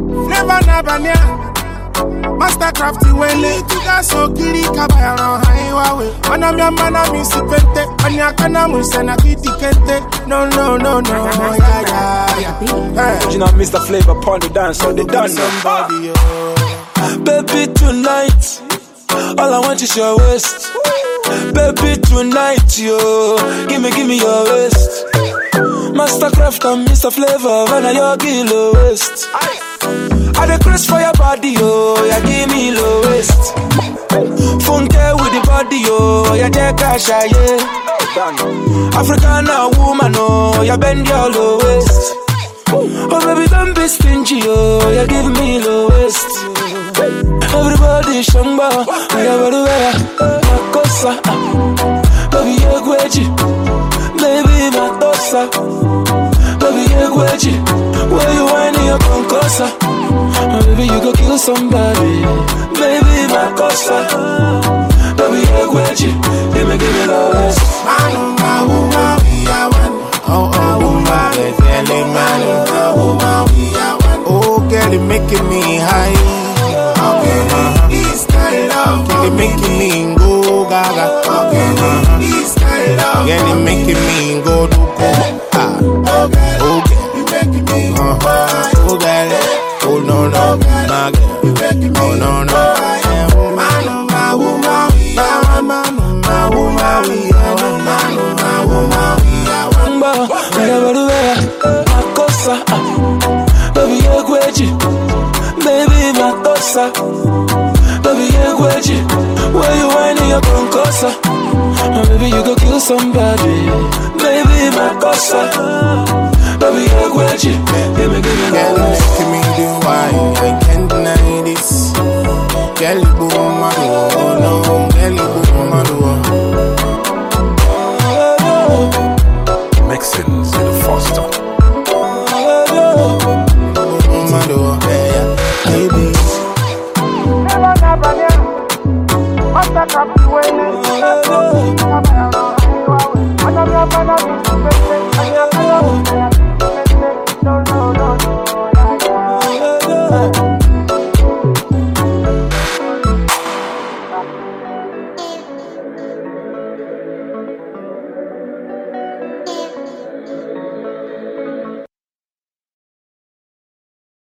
Flavor na bania. Mastercraft wele tuga so kiri kabaya ron haiwa we. Mana mi mana mi sipente, anya kana mu sena kiti kente. No no no no, yeah yeah yeah. Hey. You know, Mr. Flavor upon the dance, so they done now. somebody, oh. Baby, tonight, all I want is your waist. Baby, tonight, yo, give me, give me your waist. Mastercraft and Mr. Flavor, when I your kilo waist. I the craze for your body, yo, yeah, give me low waist. Funke with the body, yo, yeah, take cash, yeah. African woman, oh, yeah, bend your low waist. Oh baby, don't be stingy, oh, you give me low waist. Everybody shamba, yeah, body wear makosa. Baby, you gweji, baby, matosa. Baby, you gweji, where you whining your concosa. Oh, baby, you go kill somebody, baby, makosa. Baby, you gweji, give me, give me low waist. Manu ma uma we are one. Oh oh uma we feeling manu ma uma we are one. Oh girl, it making me high. Okay, this kind of girl, it making me go gaga. Okay, this kind of girl, it making me go do go. Ah, okay, okay, you making me go high. Oh girl, oh no no, my girl, you making me oh no no. Manu ma uma we are one. Manu ma uma we are one. Manu ma uma we are one. Mba, everywhere, makosa. ah. Baby, you gweji, baby, makosa. Baby, you gweji, where you whining your concosa. Oh, baby, you go kill somebody, baby, makosa. Baby, you gweji, give me, give me, Girl, love.